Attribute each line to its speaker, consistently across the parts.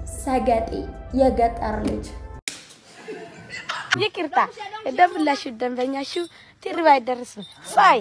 Speaker 1: ሰገጤ የገጠር ልጅ
Speaker 2: ይቅርታ ደብላችሁ ደንበኛችሁ ትርባ አይደርስም ሳይ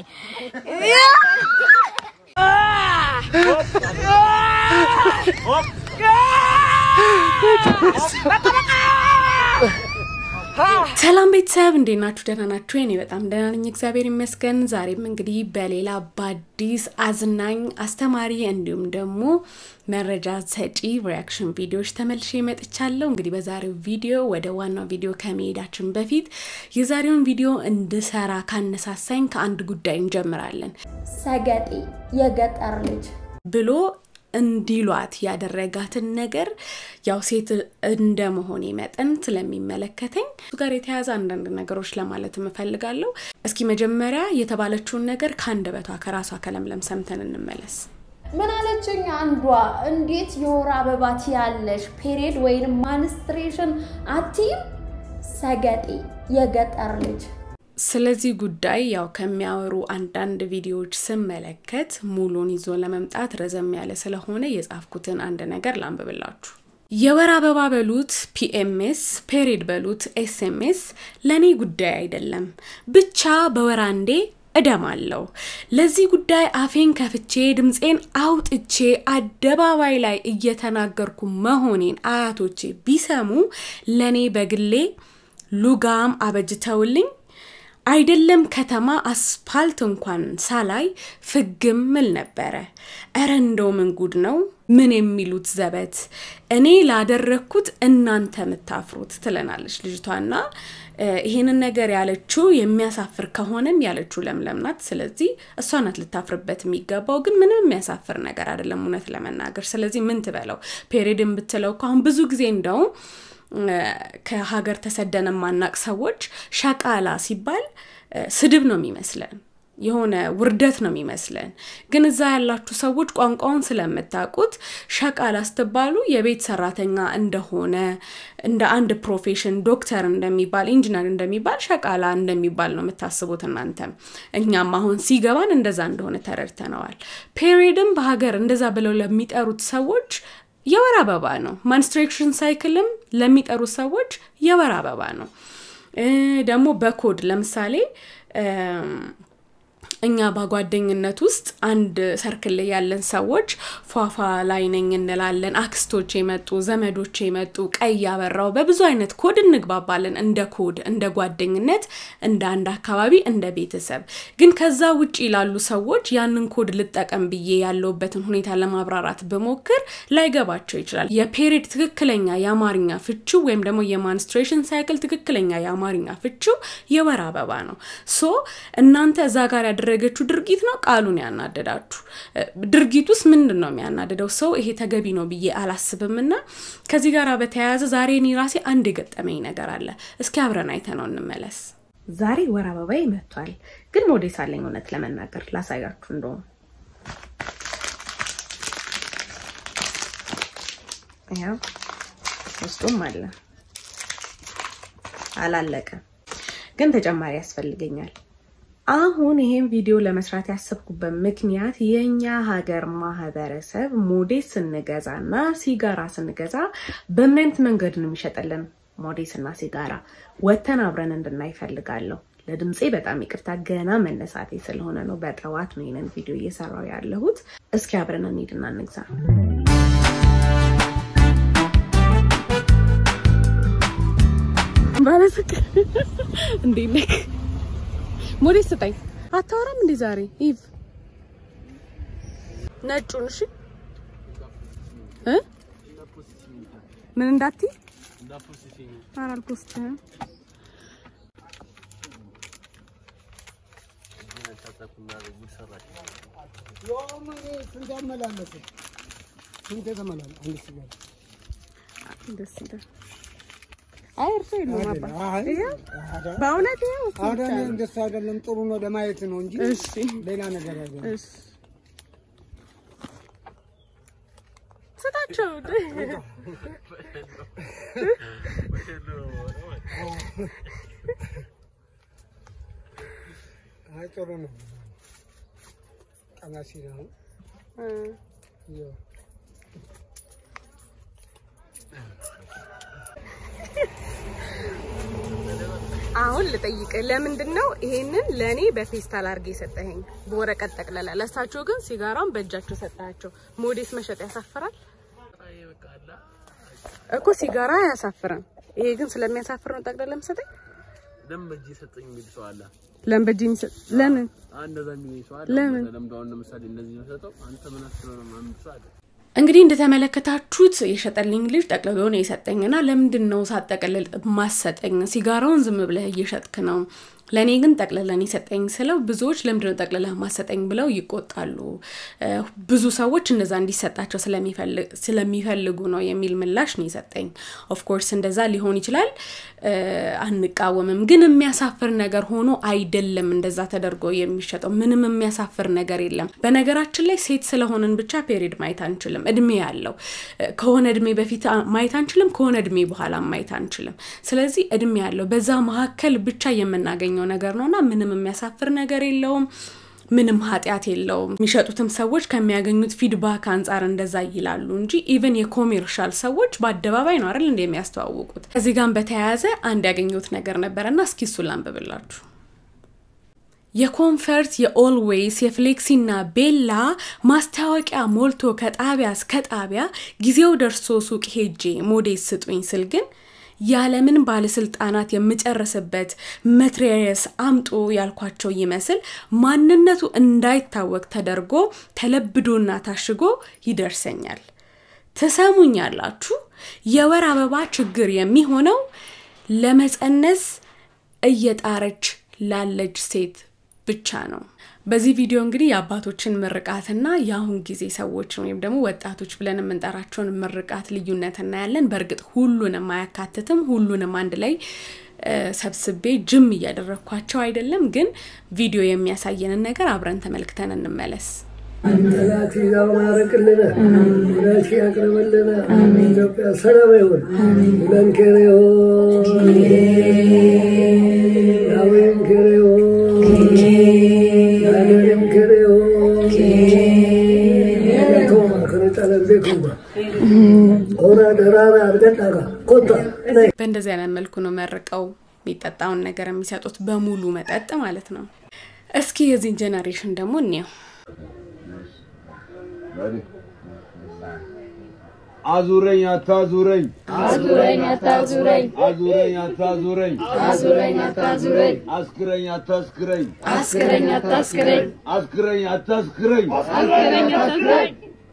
Speaker 3: ሰላም ቤተሰብ እንዴት ናችሁ? ደህና ናችሁ? እኔ በጣም ደህና ነኝ፣ እግዚአብሔር ይመስገን። ዛሬም እንግዲህ በሌላ በአዲስ አዝናኝ አስተማሪ እንዲሁም ደግሞ መረጃ ሰጪ ሪያክሽን ቪዲዮዎች ተመልሼ መጥቻለሁ። እንግዲህ በዛሬው ቪዲዮ ወደ ዋናው ቪዲዮ ከመሄዳችን በፊት የዛሬውን ቪዲዮ እንድሰራ ካነሳሳኝ ከአንድ ጉዳይ እንጀምራለን።
Speaker 1: ሰገጤ የገጠር ልጅ
Speaker 3: ብሎ እንዲሏት ያደረጋትን ነገር ያው ሴት እንደ መሆኔ መጠን ስለሚመለከተኝ እሱ ጋር የተያያዘ አንዳንድ ነገሮች ለማለት እፈልጋለሁ። እስኪ መጀመሪያ የተባለችውን ነገር ከአንደበቷ ከራሷ ከለምለም ሰምተን እንመለስ።
Speaker 1: ምን አለችኝ አንዷ? እንዴት የወር አበባ ትያለሽ? ፔሬድ ወይንም ማንስትሬሽን አትይም? ሰገጤ የገጠር ልጅ
Speaker 3: ስለዚህ ጉዳይ ያው ከሚያወሩ አንዳንድ ቪዲዮዎች ስመለከት ሙሉን ይዞ ለመምጣት ረዘም ያለ ስለሆነ የጻፍኩትን አንድ ነገር ላንብብላችሁ። የወር አበባ በሉት ፒኤምኤስ፣ ፔሪድ በሉት ኤስኤምኤስ ለእኔ ጉዳይ አይደለም። ብቻ በወር አንዴ እደማለሁ። ለዚህ ጉዳይ አፌን ከፍቼ ድምፄን አውጥቼ አደባባይ ላይ እየተናገርኩ መሆኔን አያቶቼ ቢሰሙ ለእኔ በግሌ ሉጋም አበጅተውልኝ አይደለም ከተማ አስፓልት እንኳን ሳላይ ፍግም ምል ነበረ። እረ እንደው ምን ጉድ ነው! ምን የሚሉት ዘበት! እኔ ላደረግኩት እናንተ የምታፍሩት ትለናለች ልጅቷና ይሄንን ነገር ያለችው የሚያሳፍር ከሆነም ያለችው ለምለም ናት። ስለዚህ እሷ ናት ልታፍርበት የሚገባው። ግን ምንም የሚያሳፍር ነገር አይደለም እውነት ለመናገር። ስለዚህ ምን ትበለው ፔሬድን ብትለው እኮ አሁን ብዙ ጊዜ እንደውም ከሀገር ተሰደን የማናቅ ሰዎች ሸቃላ ሲባል ስድብ ነው የሚመስለን የሆነ ውርደት ነው የሚመስለን። ግን እዛ ያላችሁ ሰዎች ቋንቋውን ስለምታውቁት ሸቃላ ስትባሉ የቤት ሰራተኛ እንደሆነ እንደ አንድ ፕሮፌሽን ዶክተር እንደሚባል ኢንጂነር እንደሚባል ሸቃላ እንደሚባል ነው የምታስቡት እናንተም። እኛም አሁን ሲገባን እንደዛ እንደሆነ ተረድተነዋል። ፔሪድም በሀገር እንደዛ ብለው ለሚጠሩት ሰዎች የወር አበባ ነው። ማንስትሬክሽን ሳይክልም ለሚጠሩት ሰዎች የወር አበባ ነው። ደግሞ በኮድ ለምሳሌ እኛ በጓደኝነት ውስጥ አንድ ሰርክል ላይ ያለን ሰዎች ፏፏ ላይ ነኝ እንላለን። አክስቶች የመጡ ዘመዶች የመጡ ቀይ ያበራው በብዙ አይነት ኮድ እንግባባለን። እንደ ኮድ እንደ ጓደኝነት፣ እንደ አንድ አካባቢ፣ እንደ ቤተሰብ። ግን ከዛ ውጭ ላሉ ሰዎች ያንን ኮድ ልጠቀም ብዬ ያለውበትን ሁኔታ ለማብራራት ብሞክር ላይገባቸው ይችላል። የፔሪድ ትክክለኛ የአማርኛ ፍቺው ወይም ደግሞ የማንስትሬሽን ሳይክል ትክክለኛ የአማርኛ ፍቺው የወር አበባ ነው። ሶ እናንተ እዛ ጋር ያደረ ያደረገችው ድርጊት ነው ቃሉን ያናደዳችሁ። ድርጊት ውስጥ ምንድን ነው የሚያናደደው? ሰው ይሄ ተገቢ ነው ብዬ አላስብም። እና ከዚህ ጋር በተያያዘ ዛሬ እኔ ራሴ አንድ የገጠመኝ ነገር አለ። እስኪ አብረን አይተነው እንመለስ። ዛሬ ወር አበባዬ መጥቷል፣ ግን ሞዴስ አለኝ። እውነት ለመናገር ላሳያችሁ እንደውም ያው ውስጡም አለ አላለቀም፣ ግን ተጨማሪ ያስፈልገኛል። አሁን ይሄን ቪዲዮ ለመስራት ያሰብኩበት ምክንያት የኛ ሀገር ማህበረሰብ ሞዴስ ስንገዛ እና ሲጋራ ስንገዛ በምን አይነት መንገድ ነው የሚሸጥልን? ሞዴስ እና ሲጋራ ወተን አብረን እንድናይ እፈልጋለሁ። ለድምፄ በጣም ይቅርታ፣ ገና መነሳቴ ስለሆነ ነው። በጠዋት ነው ይሄንን ቪዲዮ እየሰራው ያለሁት። እስኪ አብረን እንሂድና እንግዛ። ባለፍቅር እንዴት ነህ? ሞዴስ ስጠኝ። አታወራም እንዴ ዛሬ? ኢቭ ነጩን እሺ እ ምን እንዳትይ ኧረ አልፖስትህም። ደስ ይላል። አይ እርሶ የለውም አባ በእውነት ይኸው እሱ ብቻ ነው።
Speaker 4: እንደሱ አይደለም፣ ጥሩ ነው ለማየት ነው እንጂ
Speaker 3: እሺ
Speaker 4: ሌላ ነገር አይደለም።
Speaker 3: እሺ ስጣቸው።
Speaker 4: አይ ጥሩ ነው። ቀና ሲል ነው። ይኸው
Speaker 3: አሁን ልጠይቅ፣ ለምንድን ነው ይሄንን ለእኔ በፌስታል አድርጌ የሰጠኸኝ? በወረቀት ጠቅለለ። ለእሳቸው ግን ሲጋራውን በእጃቸው ሰጣቸው። ሞዴስ መሸጥ ያሳፍራል እኮ ሲጋራ አያሳፍርም። ይሄ ግን ስለሚያሳፍር ነው ጠቅለለ የምሰጠኝ።
Speaker 5: ለምን በእጅ የሰጠኝ የሚል ሰው አለ።
Speaker 3: ለምን በእጅ የሚሰጥ ለምን
Speaker 5: እንደዛ የሚል ሰው አለ።
Speaker 3: ለምን?
Speaker 5: ለምዶ አሁን ለምሳሌ እንደዚህ ነው ሰጠው አንተ ምን አስበህ ነው ምናምን ሰው አለ።
Speaker 3: እንግዲህ እንደተመለከታችሁት የሸጠልኝ ልጅ ጠቅልሎ ነው የሰጠኝና ለምንድን ነው ሳጠቀልል ማሰጠኝ? ሲጋራውን ዝም ብለህ እየሸጥክ ነው። ለእኔ ግን ጠቅልለን የሰጠኝ ስለው ብዙዎች ለምንድን ነው ጠቅልለህ ማሰጠኝ ብለው ይቆጣሉ። እ፣ ብዙ ሰዎች እንደዛ እንዲሰጣቸው ስለሚፈልግ- ስለሚፈልጉ ነው የሚል ምላሽ ነው የሰጠኝ። ኦፍኮርስ እንደዛ ሊሆን ይችላል፣ እ፣ አንቃወምም። ግን የሚያሳፍር ነገር ሆኖ አይደለም እንደዛ ተደርጎ የሚሸጠው። ምንም የሚያሳፍር ነገር የለም። በነገራችን ላይ ሴት ስለሆንን ብቻ ፔሪድ ማየት አንችልም። እድሜ ያለው እ፣ ከሆነ እድሜ በፊት አ- ማየት አንችልም፣ ከሆነ እድሜ በኋላ ማየት አንችልም። ስለዚህ እድሜ ያለው በዛ መካከል ብቻ የምናገኘው ነገር ነውና ምንም የሚያሳፍር ነገር የለውም። ምንም ኃጢአት የለውም። የሚሸጡትም ሰዎች ከሚያገኙት ፊድባክ አንጻር እንደዛ ይላሉ እንጂ ኢቨን የኮሜርሻል ሰዎች በአደባባይ ነው አይደል እንደ የሚያስተዋውቁት። ከዚህ ጋር በተያያዘ አንድ ያገኘሁት ነገር ነበረና እስኪ እሱን ላንብብላችሁ። የኮንፈርት የኦልዌይስ የፍሌክሲና ቤላ ማስታወቂያ ሞልቶ ከጣቢያ እስከ ጣቢያ ጊዜው ደርሶ ሱቅ ሄጄ ሞዴስ ስጡኝ ስል ግን ያለምን ባለስልጣናት የምጨርስበት መትሪያስ አምጦ ያልኳቸው ይመስል ማንነቱ እንዳይታወቅ ተደርጎ ተለብዶና ታሽጎ ይደርሰኛል። ትሰሙኛላችሁ? የወር አበባ ችግር የሚሆነው ለመፀነስ እየጣረች ላለች ሴት ብቻ ነው። በዚህ ቪዲዮ እንግዲህ የአባቶችን ምርቃትና የአሁን ጊዜ ሰዎችን ወይም ደግሞ ወጣቶች ብለን የምንጠራቸውን ምርቃት ልዩነት እናያለን። በእርግጥ ሁሉንም አያካትትም። ሁሉንም አንድ ላይ እ፣ ሰብስቤ ጅም እያደረግኳቸው አይደለም፣ ግን ቪዲዮ የሚያሳየንን ነገር አብረን ተመልክተን እንመለስ።
Speaker 6: ጠላት ይዛው ማረቅልን ወዳሽ ያቅርብልን ኢትዮጵያ ሰላም ይሁን ብለን ከሬሆን ዳዊም ከሬሆን ዳንኤልም ከሬሆን ቶማ ከነጠለን ቤኩማ ሆና ደራራ አርገጣጋ ኮታ ነይ
Speaker 3: በእንደዚህ አይነት መልኩ ነው መርቀው የሚጠጣውን ነገር የሚሰጡት በሙሉ መጠጥ ማለት ነው። እስኪ የዚህን ጄኔሬሽን ደግሞ እንየው።
Speaker 5: አዙረኝ አታዙረኝ
Speaker 7: አዙረኝ አታዙረኝ
Speaker 5: አዙረኝ አታዙረኝ
Speaker 7: አዙረኝ አታዙረኝ
Speaker 5: አስክረኝ አታስክረኝ
Speaker 7: አስክረኝ አታስክረኝ
Speaker 5: አስክረኝ አታስክረኝ
Speaker 7: አስክረኝ አታስክረኝ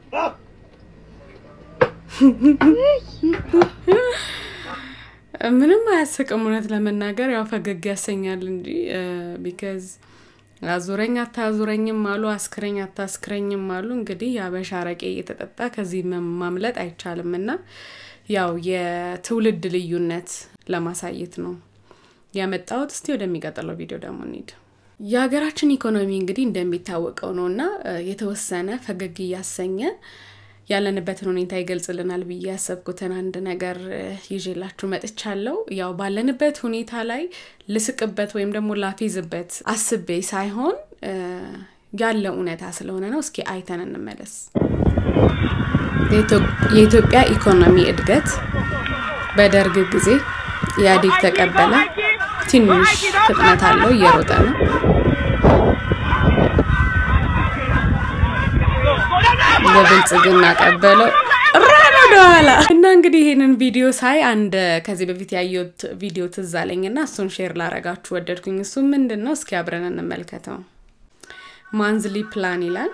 Speaker 3: ምንም አያስቅም። እውነት ለመናገር ያው ፈገግ ያሰኛል እንጂ ቢካዝ አዙረኝ አታዙረኝም አሉ፣ አስክረኝ አታስክረኝም አሉ። እንግዲህ የአበሻ አረቄ እየተጠጣ ከዚህ መ- ማምለጥ አይቻልም እና ያው የትውልድ ልዩነት ለማሳየት ነው ያመጣሁት። እስቲ ወደሚቀጥለው ቪዲዮ ደግሞ እንሂድ። የሀገራችን ኢኮኖሚ እንግዲህ እንደሚታወቀው ነው እና እ፣ የተወሰነ ፈገግ እያሰኘ ያለንበትን ሁኔታ ይገልጽልናል ብዬ ያሰብኩትን አንድ ነገር እ፣ ይዤላችሁ መጥቻለሁ። ያው ባለንበት ሁኔታ ላይ ልስቅበት ወይም ደግሞ ላፌዝበት አስቤ ሳይሆን እ፣ ያለ እውነታ ስለሆነ ነው። እስኪ አይተን እንመለስ። የኢትዮ- የኢትዮጵያ ኢኮኖሚ እድገት በደርግ ጊዜ ኢህአዴግ ተቀበለ። ትንሽ ፍጥነት አለው፣ እየሮጠ ነው። ለብልጽግና ቀበለው ራን ወደኋላ እና እንግዲህ ይሄንን ቪዲዮ ሳይ አንድ ከዚህ በፊት ያየሁት ቪዲዮ ትዝ አለኝ እና እሱን ሼር ላረጋችሁ ወደድኩኝ። እሱ ምንድን ነው? እስኪ አብረን እንመልከተው። ማንዝሊ ፕላን ይላል።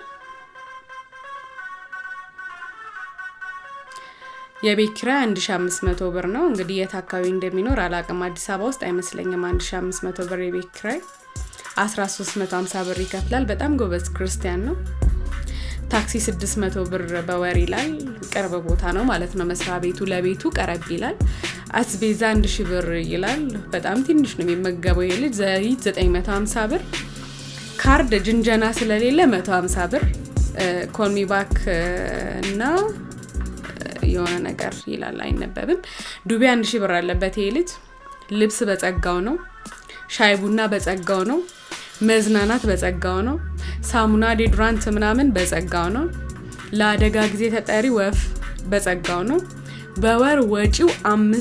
Speaker 3: የቤት ኪራይ 1500 ብር ነው። እንግዲህ የት አካባቢ እንደሚኖር አላቅም። አዲስ አበባ ውስጥ አይመስለኝም 1500 ብር የቤት ኪራይ። 1350 ብር ይከፍላል። በጣም ጎበዝ ክርስቲያን ነው። ታክሲ 600 ብር በወር ይላል። ቅርብ ቦታ ነው ማለት ነው መስሪያ ቤቱ፣ ለቤቱ ቀረብ ይላል። አስቤዛ 1000 ብር ይላል። በጣም ትንሽ ነው የሚመገበው የልጅ ዘይት 950 ብር ካርድ ጅንጀና ስለሌለ 150 ብር ኮልሚ ባክ እና የሆነ ነገር ይላል አይነበብም። ዱቤ አንድ ሺህ ብር አለበት ይሄ ልጅ። ልብስ በጸጋው ነው። ሻይ ቡና በጸጋው ነው። መዝናናት በጸጋው ነው። ሳሙና ዴድራንት ምናምን በጸጋው ነው። ለአደጋ ጊዜ ተጠሪ ወፍ በጸጋው ነው። በወር ወጪው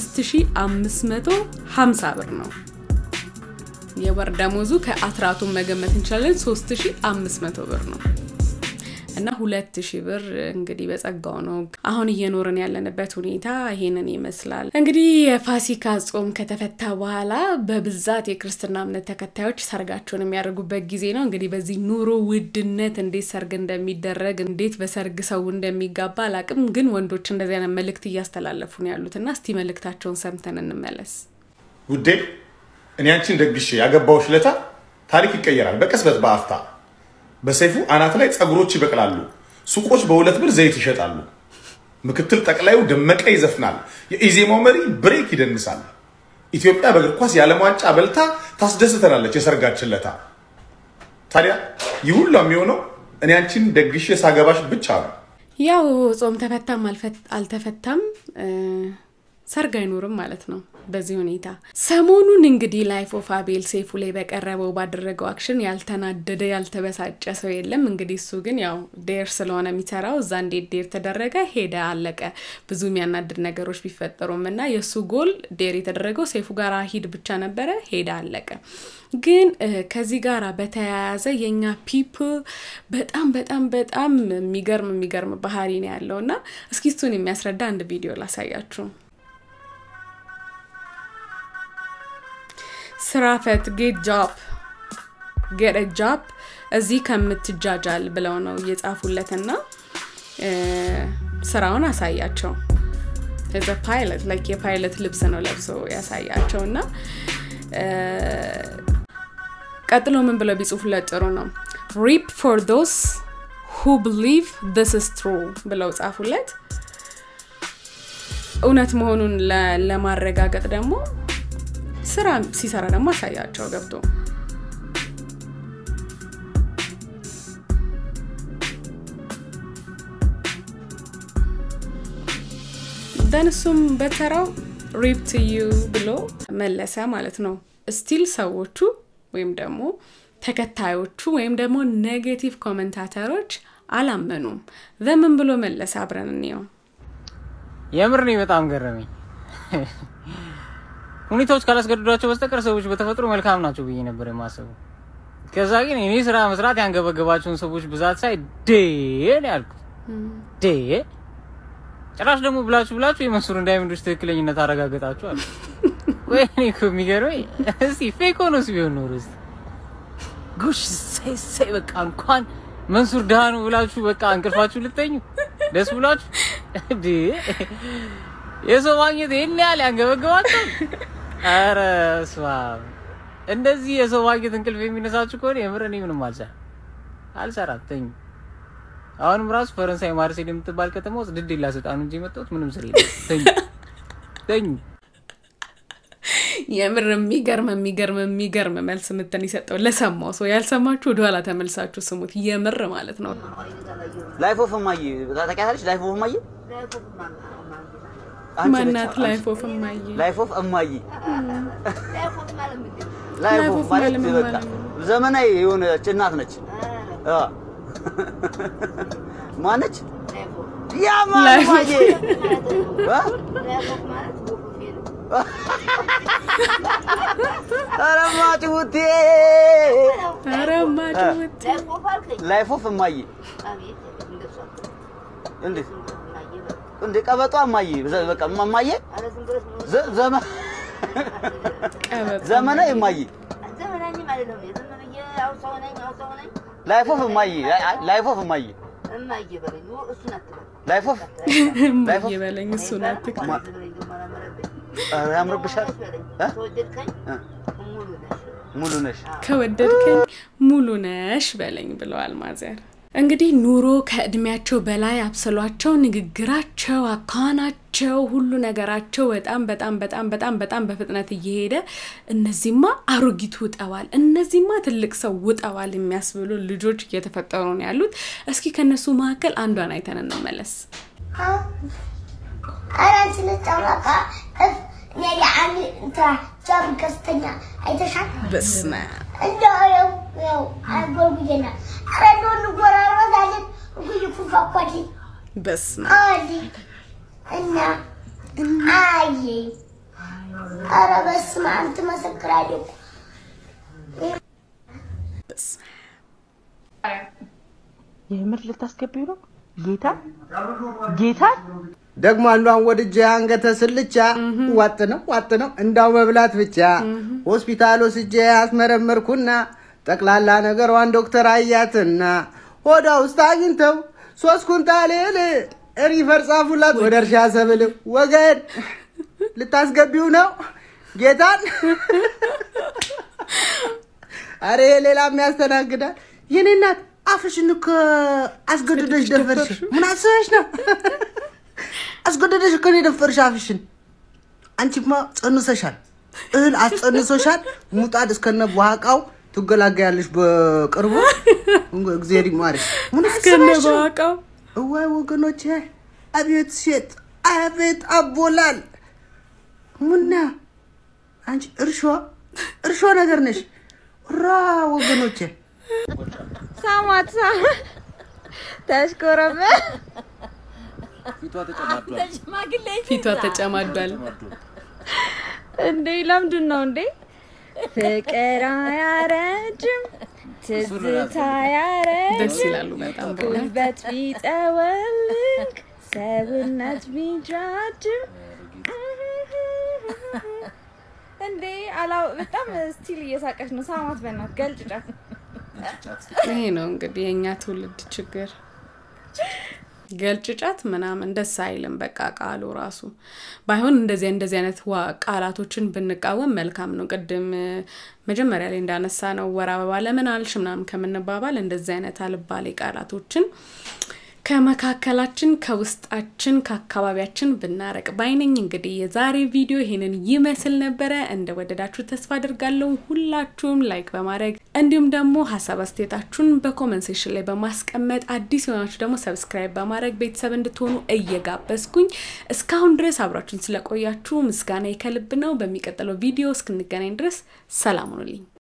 Speaker 3: 5550 ብር ነው። የወር ደሞዙ ከአስራቱን መገመት እንችላለን 3500 ብር ነው እና ሁለት ሺህ ብር እንግዲህ በጸጋው ነው አሁን እየኖርን ያለንበት ሁኔታ ይሄንን ይመስላል። እንግዲህ የፋሲካ ጾም ከተፈታ በኋላ በብዛት የክርስትና እምነት ተከታዮች ሰርጋቸውን የሚያደርጉበት ጊዜ ነው። እንግዲህ በዚህ ኑሮ ውድነት እንዴት ሰርግ እንደሚደረግ እንዴት በሰርግ ሰው እንደሚጋባ አላቅም፣ ግን ወንዶች እንደዚህ አይነት መልእክት እያስተላለፉ ነው ያሉት እና እስቲ መልእክታቸውን ሰምተን እንመለስ።
Speaker 8: ውዴ እኔ አንቺን ደግሼ ያገባዎች ለታ ታሪክ ይቀየራል በቅጽበት በአፍታ በሰይፉ አናት ላይ ጸጉሮች ይበቅላሉ። ሱቆች በሁለት ብር ዘይት ይሸጣሉ። ምክትል ጠቅላዩ ደመቀ ይዘፍናል። የኢዜማው መሪ ብሬክ ይደንሳል። ኢትዮጵያ በእግር ኳስ የዓለም ዋንጫ በልታ ታስደስተናለች የሰርጋችን ለታ። ታዲያ ይህ ሁሉ የሚሆነው እኔ አንቺን ደግሼ ሳገባሽ ብቻ ነው።
Speaker 3: ያው ጾም ተፈታም አልፈት- አልተፈታም እ፣ ሰርግ አይኖርም ማለት ነው። በዚህ ሁኔታ ሰሞኑን እንግዲህ ላይፍ ኦፍ አቤል ሰይፉ ላይ በቀረበው ባደረገው አክሽን ያልተናደደ ያልተበሳጨ ሰው የለም። እንግዲህ እሱ ግን ያው ዴር ስለሆነ የሚሰራው እዛ እንዴት ዴር ተደረገ ሄደ አለቀ። ብዙ የሚያናድድ ነገሮች ቢፈጠሩም እና የእሱ ጎል ዴር የተደረገው ሰይፉ ጋር ሂድ ብቻ ነበረ፣ ሄደ አለቀ። ግን እ፣ ከዚህ ጋር በተያያዘ የእኛ ፒፕል በጣም በጣም በጣም የሚገርም የሚገርም ባህሪ ነው ያለው እና እስኪ እሱን የሚያስረዳ አንድ ቪዲዮ ላሳያችሁ። ስራ ፈት ጌት ጃብ ጌት ጃብ እዚህ ከምትጃጃል ብለው ነው እየጻፉለትና እ፣ ስራውን አሳያቸው ዘ ፓይለት ላይክ የፓይለት ልብስ ነው ለብሶ ያሳያቸው እና እ፣ ቀጥሎ ምን ብለው ቢጽፉለት ጥሩ ነው ሪፕ ፎር ዶስ ሁ ብሊቭ ስ ስ ትሩ ብለው ጻፉለት እውነት መሆኑን ለ- ለማረጋገጥ ደግሞ ስራ ሲሰራ ደግሞ አሳያቸው ገብቶ ደን እሱም በተራው ሪፕ ዩ ብሎ መለሰ ማለት ነው። ስቲል ሰዎቹ ወይም ደግሞ ተከታዮቹ ወይም ደግሞ ኔጌቲቭ ኮመንታተሮች አላመኑም። ዘምን ብሎ መለሰ? አብረን እንየው።
Speaker 9: የምር ነው በጣም ገረመኝ። ሁኔታዎች ካላስገድዷቸው በስተቀር ሰዎች በተፈጥሮ መልካም ናቸው ብዬ ነበር የማስበው። ከዛ ግን እኔ ስራ መስራት ያንገበገባቸውን ሰዎች ብዛት ሳይ ዴ ነው ያልኩት። ዴ ጭራሽ ደግሞ ብላችሁ ብላችሁ የመንሱር ዳይመንዶች ትክክለኝነት አረጋገጣችሁ አሉ። ወይኔ እኮ የሚገርመኝ እስቲ ፌክ ሆኖስ ቢሆን ኖሮ እስቲ ጉሽ ሳይ ሳይ በቃ እንኳን መንሱር ድሃ ነው ብላችሁ በቃ እንቅልፋችሁ ልተኙ ደስ ብላችሁ እንዴ የሰው ማግኘት ይህን ያህል ያንገበገባቸው? ኧረ ስማ እንደዚህ የሰው ማግኘት እንቅልፍ የሚነሳችሁ ከሆነ የምር እኔ ምንም አልሰራ አልሰራም፣ ተኙ። አሁንም ራሱ ፈረንሳይ ማርሴል የምትባል ከተማ ውስጥ ድል ላሰጣኑ እንጂ የመጣሁት ምንም ስር የለም። ተኙ ተኙ።
Speaker 3: የምር የሚገርም የሚገርም የሚገርም መልስ ምትን የሰጠው ለሰማው ሰው ያልሰማችሁ ወደኋላ ተመልሳችሁ ስሙት። የምር ማለት ነው።
Speaker 10: ላይፍ ኦፍ እማዬ ታውቂያታለሽ? ላይፍ ኦፍ እማዬ አንቺ ነች፣
Speaker 3: ማናት
Speaker 10: አንቺ።
Speaker 3: ላይፍ ኦፍ እማዬ?
Speaker 10: ላይፍ ኦፍ እማዬ ላይፍ
Speaker 3: ላይፍ
Speaker 10: ኦፍ
Speaker 3: ኦፍ
Speaker 10: ማለት
Speaker 3: ማለት ምን
Speaker 10: በቃ
Speaker 3: ማለት ነው?
Speaker 10: ዘመናዊ የሆነች እናት ነች። አ ማነች? ያ
Speaker 3: ላይፍ
Speaker 10: ማማዬ አ? ኧረ ማጭውቴ
Speaker 3: ኧረ ማጭውቴ
Speaker 10: ላይፍ ኦፍ እማዬ እንዴት እንዴ ቀበጧ እማዬ ዘ- በቃ እማዬ ዘ- ዘመ- ዘመናዊ እማዬ ላይፍ ኦፍ እማዬ አይ- ላይፍ ኦፍ እማዬ ላይፍ ኦፍ
Speaker 3: እማዬ በለኝ እሱን አትክ
Speaker 10: ኧረ ያምርብሻል እ? እ? ሙሉ ነሽ
Speaker 3: ከወደድከኝ ሙሉ ነሽ በለኝ ብለዋል ማዘር። እንግዲህ ኑሮ ከእድሜያቸው በላይ አብስሏቸው ንግግራቸው፣ አኳኋናቸው፣ ሁሉ ነገራቸው በጣም በጣም በጣም በጣም በጣም በፍጥነት እየሄደ እነዚህማ አሮጊት ውጠዋል፣ እነዚህማ ትልቅ ሰው ውጠዋል የሚያስብሉ ልጆች እየተፈጠሩ ነው ያሉት። እስኪ ከነሱ መካከል አንዷን አይተን እንመለስ።
Speaker 11: አራት ልጫወታ ነገ አንድ እንትና ጃም ከስተኛ አይተሻል?
Speaker 3: በስመ
Speaker 11: እንደው ያው ያው አጎልጉዬና ኧረ እንደው እንጎራረሳለን እኩይ ኩፋኳል
Speaker 3: በስመ
Speaker 11: አሊ እና አይ ኧረ በስመ አብ ትመሰክራለህ እኮ
Speaker 12: የምር ልታስገቢው ነው? ጌታ ጌታ
Speaker 13: ደግሞ አንዷን ወድጄ አንገተ ስልቻ ዋጥ ነው ዋጥ ነው እንዳው መብላት ብቻ ሆስፒታል ወስጄ አስመረመርኩና ጠቅላላ ነገሯን ዶክተር አያትና ሆዷ ውስጥ አግኝተው ሶስት ኩንታል እህል ሪፈር ጻፉላት ወደ እርሻ ሰብል ወገን ልታስገቢው ነው ጌታን አረ ይሄ ሌላም ያስተናግዳል የኔ እናት አፍሽን እኮ አስገድደሽ ደፈርሽ ምን አስበሽ ነው አስገድደሽ እኮ ነው የደፈርሽ አፍሽን አንቺማ ጸንሰሻል እህል አስጸንሶሻል ሙጣድ እስከነ በኋቃው ትገላገያለሽ በቅርቡ እግዚአብሔር ይማርሽ ምን
Speaker 3: እስከነ
Speaker 13: አስበሽ ነው?
Speaker 3: በኋቃው
Speaker 13: እዋይ ወገኖቼ አቤት ሴት አቤት አቦላል ሙና አንቺ እርሾ እርሾ ነገር ነሽ ራ ወገኖቼ
Speaker 14: ሳሟት ሳሟት ተሽኮረመ
Speaker 3: ፊቷ ተጨማዷል።
Speaker 14: እንዴ ለምንድን ነው እንዴ? ፍቅር አያረጅም ትዝታ አያረጅም
Speaker 3: ደስ ይላሉ በጣም በእውነት።
Speaker 14: ጉልበት ቢጠወልግ ሰውነት ቢጃጅም እንዴ አላው በጣም ስቲል እየሳቀች ነው። ሳሟት በእናት ገልጭጫት
Speaker 3: ይሄ ነው እንግዲህ የእኛ ትውልድ ችግር። ገልጭጫት ምናምን ደስ አይልም። በቃ ቃሉ ራሱ ባይሆን እንደዚህ እንደዚህ አይነት ዋ- ቃላቶችን ብንቃወም መልካም ነው። ቅድም እ፣ መጀመሪያ ላይ እንዳነሳ ነው ወር አበባ ለምን አልሽ ምናምን ከምንባባል እንደዚህ አይነት አልባሌ ቃላቶችን ከመካከላችን ከውስጣችን ከአካባቢያችን ብናረቅ ባይነኝ። እንግዲህ የዛሬ ቪዲዮ ይሄንን ይመስል ነበረ። እንደወደዳችሁ ተስፋ አድርጋለሁ። ሁላችሁም ላይክ በማድረግ እንዲሁም ደግሞ ሀሳብ አስተያየታችሁን በኮመንት ሴክሽን ላይ በማስቀመጥ አዲስ የሆናችሁ ደግሞ ሰብስክራይብ በማድረግ ቤተሰብ እንድትሆኑ እየጋበዝኩኝ እስካሁን ድረስ አብራችሁን ስለቆያችሁ ምስጋና ከልብ ነው። በሚቀጥለው ቪዲዮ እስክንገናኝ ድረስ ሰላም ሁኑልኝ።